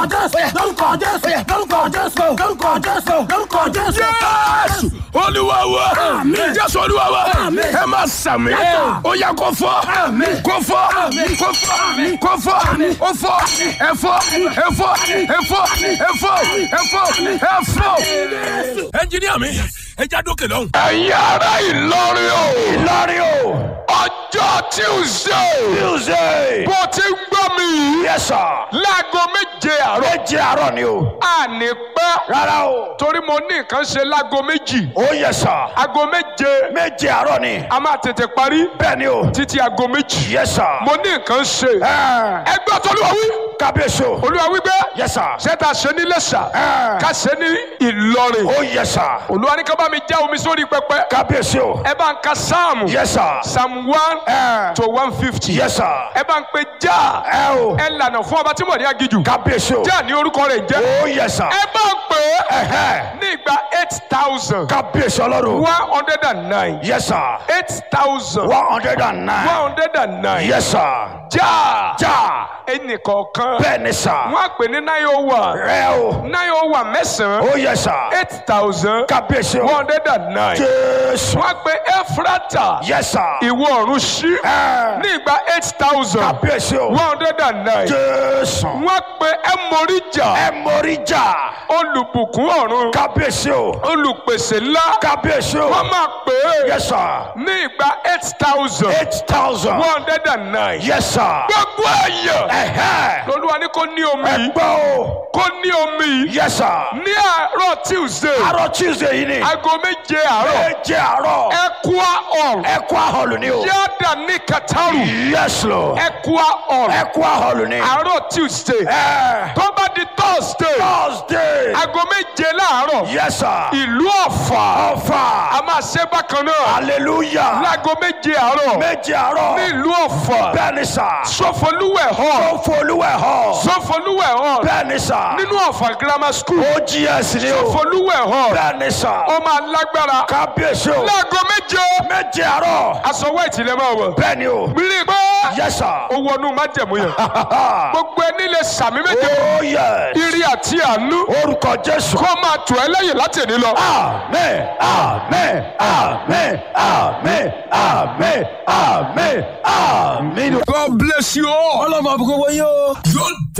jésù lórúkọ jésù lórúkọ jésù lórúkọ jésù lórúkọ jésù. jésù olúwa wa Àmín. jésù olúwa wa Àmín. ẹ máa sàmì Yes. ó yá kó fọ́ Àmín. kó fọ́ Àmín. kó fọ́ Àmín. kó fọ́ Àmín. ó fọ́ ẹ fọ́ ẹ fọ́ ẹ fọ́ ẹ fọ́ ẹ fọ́ ẹ fọ́. ẹnjiníà mi ẹ já dókè lọ́hùn. ẹ̀yin ará ìlọrin o ìlọrin o ọjọ́ tuesday tuesday bó ti ń gbọ́ mi yìí. yes sir. láago méje àárọ̀. méje àárọ̀ ni o. a ní pẹ́. rárá o. torí mo ní nǹkan ṣe láago méjì. ó yẹ sà. aago méje. méje àárọ̀ ni. a máa tètè parí. bẹ́ẹ̀ ni o. títí aago méjì. yẹ sà. mo ní nǹkan ṣe. ẹgbẹ́ tọ́lúwa wí. kábíyèsí o. olúwa wí pé. yẹ sà. ṣé ta ṣe ní lẹ́sà. ká ṣe ní ìlọrin. ó yẹ sà. olúwa ní ká bá mi já omi sórí pẹpẹ. kábíyèsí o. ẹ bá ń ka sáàmù. yẹ sà. psalm one to one fifty. yẹ sà. ẹ bá ń pe já. ẹ o. ẹ lànà fún ọba tí mo ní agijù. kábíyèsí o. já ní orúkọ rẹ̀ jẹ́. ó yẹ sà. ẹ bá ń pè é. ní ìgbà eight thousand. kábíyèsí ọlọ́run. one hundred and nine. yẹ sà. eight thousand. one hundred and nine. one hundred and nine. yẹ sà. já. já. ẹnìkọ̀ọ̀kan. bẹ́ẹ̀ ni sà. wọ́n á pè ní nine oh one. rẹ o. nine oh one mẹ́sàn-án. ó yẹ sà. eight thousand. kábíyèsí o. one hundred and nine. jésù. wọ́n á pè efrata. yẹ sà. ìwọ ọ̀run sí. ní ìgbà eight thousand. kábíyèsí o. one hundred and nine. jésù. wọ́n á pè ẹmọríjà. ẹmọríjà. olùbùkún ọ̀run. kábíyèsí o. olùpèsè ńlá. kábíyèsí o. wọ́n máa pè é. yẹ sà. ní ìgbà eight thousand. eight thousand. one hundred and nine. yẹ sà. gbogbo ẹ̀yẹ. lolúwa ní kò ní omi. ẹ gbọ́ o. kò ní omi. yẹ sà. ní àárọ̀ tuesday. àárọ̀ tuesday yìí ni. aago méje àárọ̀. méje àárọ̀. ẹkúá hall. ẹkúá hall ni o. yáda ní kataru. yes lord. ẹkúá hall. ẹkúá hall ni. àárọ̀ tuesday. ẹ. tó bá di thursday. thursday. aago méje láàárọ̀. yes sir. ìlú ọ̀fà. ọ̀fà. a máa ṣe bákan náà. hallelujah. láago méje àárọ̀. méje àárọ̀. ní ìlú ọ̀fà. bẹ́ẹ̀ni sà. sọfọlúwẹ̀ hall. sọfọlúwẹ̀ hall. sọfọlúwẹ̀ hall. bẹ́ẹ̀ni sà. nínú ọ̀fà grammar school. ogs ni o. sọfọlúwẹ̀ hall. bẹ́ẹ̀ni sà. ó máa lágbára. kábíyèsí o. láago méje. méje àárọ̀. aṣọ white lè máa wọ̀. bẹ́ẹ̀ni o. bírí pé. yes sir. ó wọnú májẹ̀mú yẹn. gbogbo ẹni lè sàmì méje. oh yes. ire àti àánú. orúkọ jésù. kó máa tù ẹ́ lẹ́yìn láti èní lọ. amen amen amen amen amen amen amen. God bless you all. ọlọ́mọ àbúkọ́ wọ́n yóò. yóò